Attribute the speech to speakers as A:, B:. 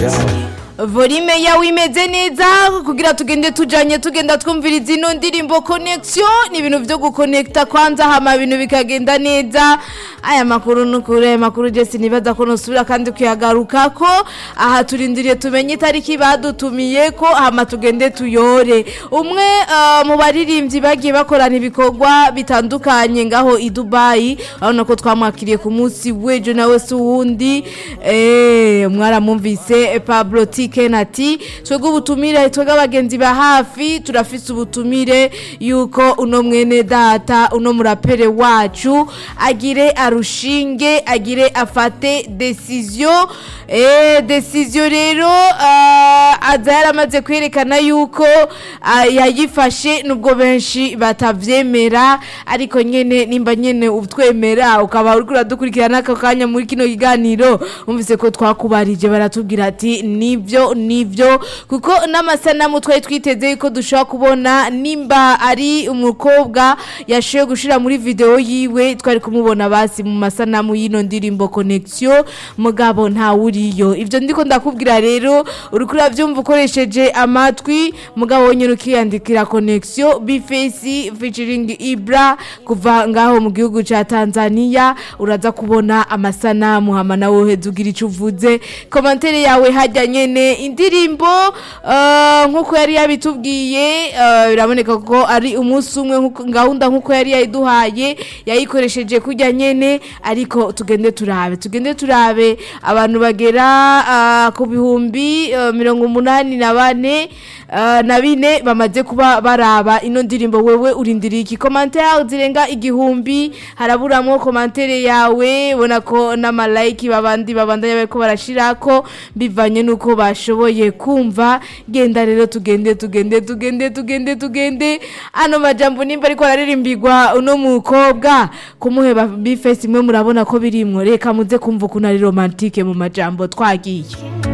A: Volume yawe imeze neza kugira tugende tujanye tugenda twumviriza ino ndirimbo connection ni ibintu vyo guconnecta kwanza hama ibintu bikagenda neza aya makuru nukuri aya makuru je sinibaza ko nosubira kandi kuyagarukako aha turindiriye tumenye itariki badutumiye ko hama tugende tuyore umwe uh, mu baririmbyi bagiye bakorana ibikorwa bitandukanye ngaho i Dubai urabona ko twamwakiriye ku munsi w'ejo nawe si uwundi eh mwaramumvise Pablo Tiken ati twebwe ubutumire twebwe abagenzi ba hafi turafise ubutumire yuko uno mwene data uno murapere wacu agire arushinge agire afate decision eh decision rero uh, aza yaramaze kwerekana yuko uh, yayifashe nubwo benshi batavyemera ariko nyene nimba nyene utwemera ukaba uriko uradukurikirana ako kanya muri kino kiganiro umvise ko twakubarije baratubwira ati nivyo nivyo kuko n'amasanamu twari twiteze yuko dushobora kubona nimba ari umukobwa yashoboye gushira muri video yiwe twari kumubona basi mu masanamu y'ino ndirimbo connection mugabo nta uriyo ivyo ndiko ndakubwira rero uriko uravyumva ukoresheje amatwi mugabo wonyene ukiyandikira connection bifesi featuring ibra kuva ngaho mu gihugu ca Tanzania uraza kubona amasanamu hama nawe uheze ugira ico uvuze komantere yawe hajya nyene indirimbo uh, nkuko yari yabitubwiye uh, biraboneka ko ari umunsi umwe nkuko- gahunda nkuko yari yayiduhaye yayikoresheje kujya nyene ariko tugende turabe tugende turabe abantu bagera uh, ku bihumbi uh, mirongo umunani na bane uh, na bine bamaze kuba baraba ino ndirimbo wewe urindiriye iki komantere zirenga igihumbi haraburamwo komantere yawe ubona ko n'amalayiki babandi babandanya bariko barashirako bivanye nuko bashoboye kumva genda rero tugende tugende tugende tugende tugende ano majambo nimba ariko araririmbirwa uno mukobwa kumuheba bifesi imwe murabona ko birimwo reka muze kumva ukuntu ari romantike mu majambo twagiye